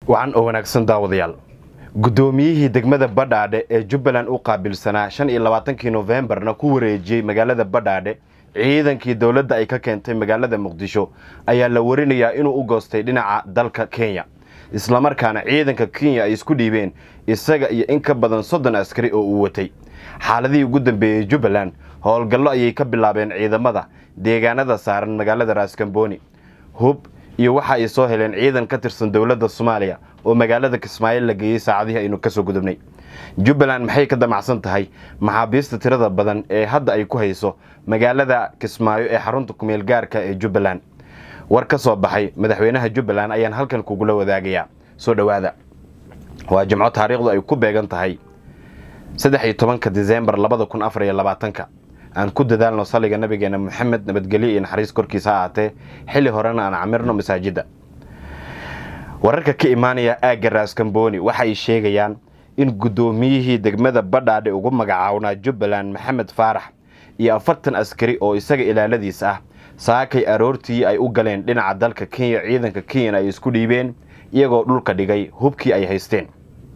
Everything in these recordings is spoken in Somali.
wacan oo wanaagsan daawadayaal guddoomiyihii degmada badhaadhe ee jubbaland u qaabilsanaa shan iyo labaatankii nofembarna ku wareejiyey magaalada badhaadhe ciidankii dowladda ay ka keentay magaalada muqdisho ayaa la warinayaa inuu u goostay dhinaca dalka kenya islamarkaana ciidanka kenya ay isku dhiibeen isaga iyo in ka badan soddon askari oo uu watay xaaladihii ugu dambeeyey jubbaland howlgallo ayay ka bilaabeen ciidamada deegaanada saaran magaalada raaskambooni hub iyo waxa ay soo heleen ciidan ka tirsan dowladda soomaaliya oo magaalada kismaayo la geeyey saacadihii aynu kasoo gudubnay jubbaland maxay ka damacsan tahay maxaabiista tirada badan ee hadda ay ku hayso magaalada kismaayo ee xarunta kumeel gaarka ee jubbaland war ka soo baxay madaxweynaha jubbaland ayaan halkan kugula wadaagayaa soo dhowaada waa jimco taariikhdu ay ku beegan tahay saddex iyo tobanka disembar labada kun afar iyo labaatanka aan ku dadaalno saliga nabigeena moxamed nabadgelyo iyo naxariis korkiisa ha aatee xilli horena aan camirno masaajidda wararka ka imaanaya aagga raaskambooni waxa ay sheegayaan in guddoomiyihii degmada badhaadhe ugu magacawnaa jubbaland maxamed faarax iyo afartan askari oo isaga ilaaladiis ah saakay aroortii ay u galeen dhinaca dalka kenya ciidanka kenyana ay isku dhiibeen iyagoo dhulka dhigay hubkii ay haysteen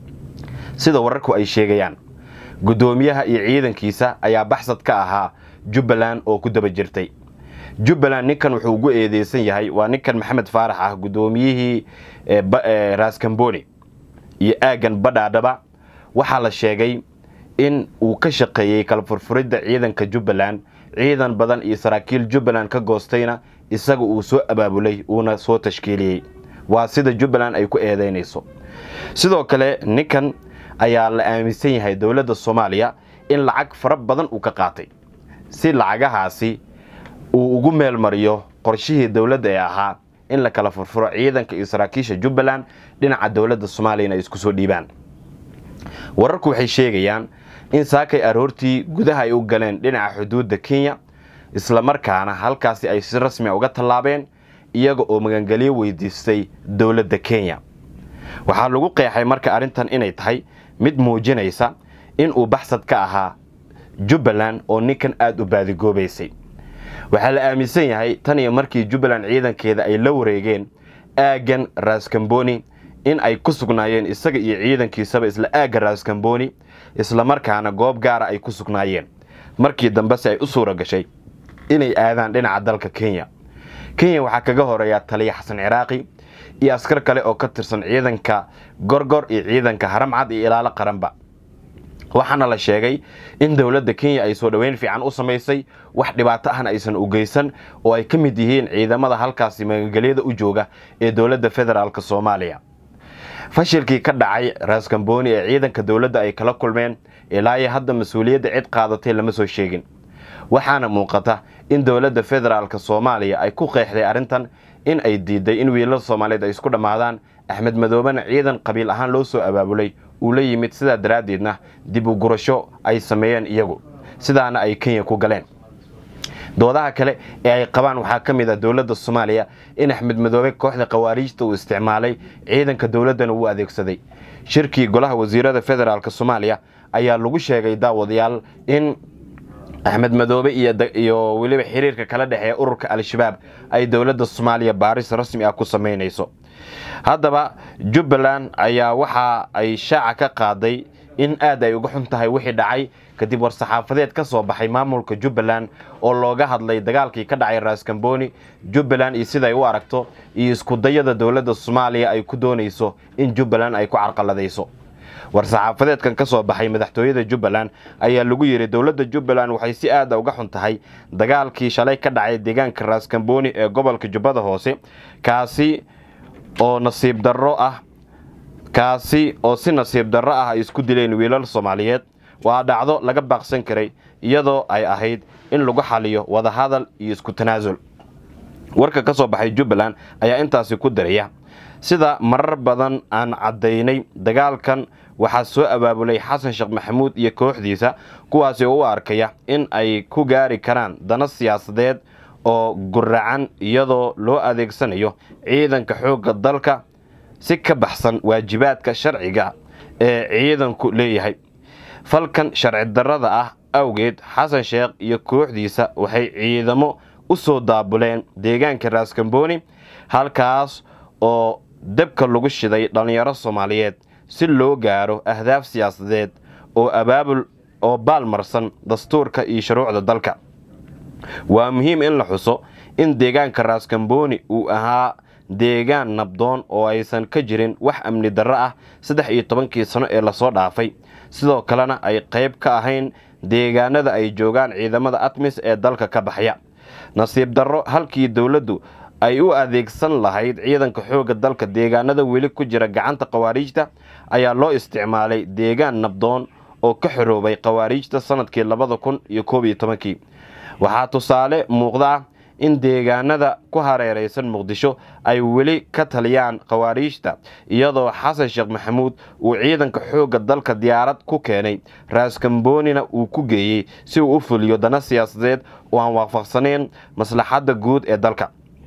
sida wararku ay sheegayaan guddoomiyaha iyo ciidankiisa ayaa baxsad ka ahaa jubbaland oo ku daba jirtay jubbaland ninkan wuxuu ugu eedeysan yahay waa ninkan maxamed faarax ah guddoomiyihii raaskambooni iyo aaggan badhaadhaba waxaa la sheegay in uu ka shaqeeyey kala furfuridda ciidanka jubbaland ciidan badan iyo saraakiil jubbaland ka goostayna isaga uu soo abaabulay uuna soo tashkiiliyey waa sida jubbaland ay ku eedeynayso sidoo kale ninkan ayaa la aaminsan yahay dowladda soomaaliya in lacag fara badan uu ka qaatay si lacagahaasi uu ugu meel mariyo qorshihii dowladda ee ahaa in la kala furfuro ciidanka iyo saraakiisha jubbaland dhinaca dowladda soomaaliyana ay isku soo dhiibaan wararku waxay sheegayaan in saakay aroortii gudaha ay u galeen dhinaca xuduudda kenya islamarkaana halkaasi ay si rasmia uga tallaabeen iyaga oo magangelyo weydiistay dowladda kenya waxaa lagu qeexay marka arrintan inay tahay mid muujinaysa in uu baxsad ka ahaa jubbaland oo ninkan aada u baadigoobaysay waxaa la aaminsan yahay tan iyo markii jubbaland ciidankeeda ay la wareegeen aaggan raaskambooni in ay ku sugnaayeen isaga iyo ciidankiisaba isla aagga raaskambooni islamarkaana goob gaara ay ku sugnaayeen markii dambese ay u suura gashay inay aadaan dhinaca dalka kenya kenya waxaa kaga horeeyaa taliya xasan ciraaqi iyo askar kale oo ka tirsan ciidanka gorgor iyo ciidanka haramcad iyo ilaalo qaranba waxaana la sheegay in dowladda kenya ay soo dhoweyn fiican u samaysay wax dhibaato ahna aysan u geysan oo ay ka mid yihiin ciidamada halkaasi magangelyada u jooga ee dowladda federaalk soomaaliya fashilkii ka dhacay raaskambooni ee ciidanka dowladda ay kala kulmeen ilaa iyo hadda mas-uuliyadda cid qaadatay lama soo sheegin waxaana muuqata in dowladda federaalk soomaaliya ay ku qeexday arrintan in ay diiday in wiilal soomaaliyeed ay isku dhammaadaan axmed madoobena ciidan qabiil ahaan loo soo abaabulay uu la yimid sidaa daraaddeedna dib u gurasho ay sameeyeen iyagu sidaana ay kenya ku galeen doodaha kale ee ay qabaan waxaa ka mid ah dowladda soomaaliya in axmed madoobe kooxda khawaariijta uu isticmaalay ciidanka dowladdana uu adeegsaday shirkii golaha wasiirada federaalk soomaaliya ayaa lagu sheegay daawadayaal in axmed madoobe iyo weliba xiriirka kala dhexeeya ururka al-shabaab ay dowladda soomaaliya baaris rasmi ah ku samaynayso haddaba jubbaland ayaa waxa ay shaaca ka qaaday in aad ay uga xun tahay wixii dhacay kadib war-saxaafadeed ka soo baxay maamulka jubbaland oo looga hadlay dagaalkii ka dhacay raaskambooni jubbaland iyo siday u aragto iyo iskudayada dowladda soomaaliya ay ku doonayso in jubbaland ay ku carqaladayso war-saxaafadeedkan ka soo baxay madaxtooyada jubbaland ayaa lagu yidhi dowladda jubbaland waxay si aada uga xun tahay dagaalkii shalay ka dhacay deegaanka raaskambooni ee gobolka jubbada hoose kaasi oo nasiib darro ah kaasi oo si nasiib darro ah ay isku dileen wiilal soomaaliyeed waa dhacdo laga baaqsan karay iyadoo ay ahayd in lagu xaliyo wadahadal iyo isku tanaasul warka ka soo baxay jubbaland ayaa intaasi ku daraya sida marar badan aan caddaynay dagaalkan waxaa soo abaabulay xasan sheekh maxamuud iyo kooxdiisa kuwaasi oo u arkaya in ay ku gaari karaan dana siyaasadeed oo guracan iyadoo loo adeegsanayo ciidanka xoogga dalka si ka baxsan waajibaadka sharciga ee ciidanku leeyahay falkan sharci darrada ah awgeed xasan sheekh iyo kooxdiisa waxay ciidamo u soo daabuleen deegaanka raaskambooni halkaas oo dabka lagu shiday dhallinyaro soomaaliyeed si loo gaaro ahdaaf siyaasadeed oo abaabul oo baalmarsan dastuurka iyo shuruucda dalka waa muhiim in la xuso in deegaanka raaskambooni uu ahaa deegaan nabdoon oo aysan ka jirin wax amni darro ah saddex iyo tobankii sano ee lasoo dhaafay sidoo kalena ay qayb ka ahayn deegaanada ay joogaan ciidamada atmis ee dalka ka baxya nasiib darro halkii dowladdu ay u adeegsan lahayd ciidanka xoogga dalka deegaanada weli ku jira gacanta khawaariijta ayaa loo isticmaalay deegaan nabdoon oo ka xoroobay khawaariijta sanadkii labada kun iyo koob iyo tobankii waxaa tusaale muuqda ah in deegaanada ku hareeraysan muqdisho ay weli ka taliyaan khawaariijta iyadoo xasan sheekh maxamuud uu ciidanka xoogga dalka diyaarad ku keenay raaskamboonina uu ku geeyey si uu u fuliyo dana siyaasadeed oo aan waafaqsanayn maslaxadda guud ee dalka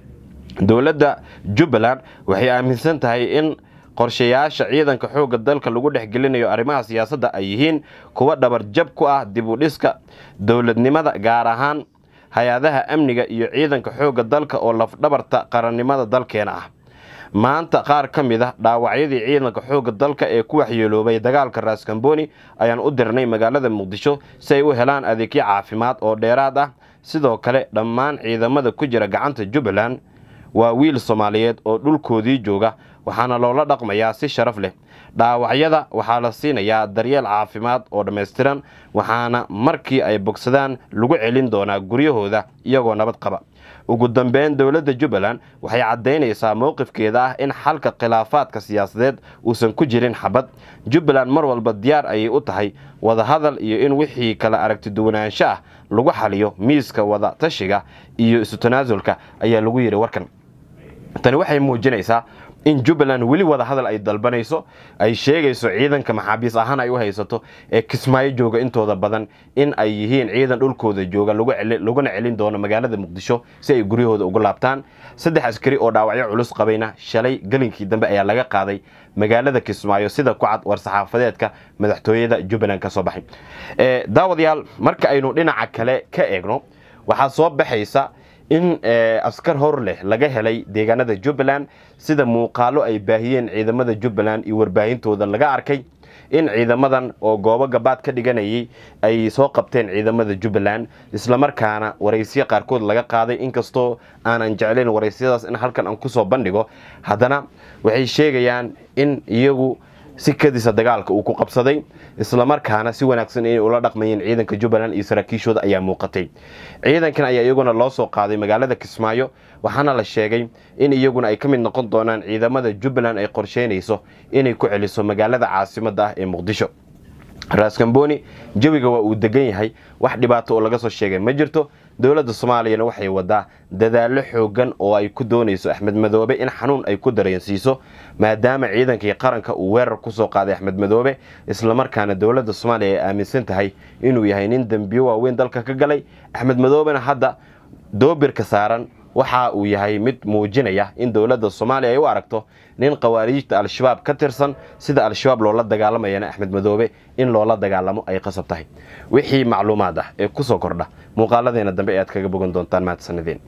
dowladda jubbaland waxay aaminsan tahay in qorshayaasha ciidanka xoogga dalka lagu dhexgelinayo arrimaha siyaasadda ay yihiin kuwa dhabarjab ku ah dib u dhiska dowladnimada gaar ahaan hay-adaha amniga iyo ciidanka xoogga dalka oo lafdhabarta qarannimada dalkeena ah maanta qaar ka mid ah dhaawacyadii ciidanka xoogga dalka ee ku waxyeeloobay dagaalka raaskambooni ayaan u dirnay magaalada muqdisho si ay u helaan adeegyo caafimaad oo dheeraad ah sidoo kale dhammaan ciidamada ku jira gacanta jubbaland waa wiil soomaaliyeed oo dhulkoodii jooga waxaana loola dhaqmayaa si sharaf leh dhaawacyada waxaa la siinayaa daryeel caafimaad oo dhammaystiran waxaana markii ay bogsadaan lagu celin doonaa guryahooda iyagoo nabad qaba ugu dambeyn dowladda jubbaland waxay caddaynaysaa mowqifkeeda ah in xalka khilaafaadka siyaasadeed uusan ku jirin xabad jubbaland mar walba diyaar ayay u tahay wadahadal iyo in wixii kala aragtiduwanaansho ah lagu xaliyo miiska wada tashiga iyo isu tanaasulka ayaa lagu yidhi warkan tani waxay muujinaysaa in jubbaland weli wada hadal ay dalbanayso ay sheegayso ciidanka maxaabiis ahaan ay u haysato ee kismaayo jooga intooda badan in ay yihiin ciidan dhulkooda jooga laguna celin doono magaalada muqdisho si ay guryahooda ugu laabtaan saddex askari oo dhaawacyo culus qabayna shalay gelinkii dambe ayaa laga qaaday magaalada kismaayo sida ku cad war-saxaafadeedka madaxtooyada jubbaland ka soo baxay daawadayaal marka aynu dhinaca kale ka eegno waxaa soo baxaysa in askar hor leh laga helay deegaanada jubbaland sida muuqaalo ay baahiyeen ciidamada jubbaland iyo warbaahintooda laga arkay in ciidamadan oo goobo gabaad ka dhiganayay ay soo qabteen ciidamada jubbaland islamarkaana waraysyo qaarkood laga qaaday inkastoo aanan jeclayn waraysyadaas in halkan aan kusoo bandhigo haddana waxay sheegayaan in iyagu si kadisa dagaalka uu ku qabsaday islamarkaana si wanaagsan inay ula dhaqmayeen ciidanka jubbaland iyo saraakiishooda ayaa muuqatay ciidankan ayaa iyaguna loo soo qaaday magaalada kismaayo waxaana la sheegay in iyaguna ay ka mid noqon doonaan ciidamada jubbaland ay qorsheynayso inay ku celiso magaalada caasimada ah ee muqdisho raaskambooni jawiga waa uu degan yahay wax dhibaato oo laga soo sheegay ma jirto dowladda soomaaliyana waxay wadaa dadaallo xoogan oo ay ku doonayso axmed madoobe in xanuun ay ku dareensiiso maadaama ciidankii qaranka uu weerar kusoo qaaday axmed madoobe islamarkaana dowladda soomaaliya ay aaminsan tahay inuu yahay nin dembiyo waaweyn dalka ka galay axmed madoobena hadda doobirka saaran waxa uu yahay mid muujinaya in dowladda soomaaliya ay u aragto nin khawaariijta al-shabaab ka tirsan sida al-shabaab loola dagaalamayana axmed madoobe in loola dagaalamo ay qasab tahay wixii macluumaad ah ee kusoo kordha muuqaaladeena dambe e aad kaga bogan doontaan mahadsanideen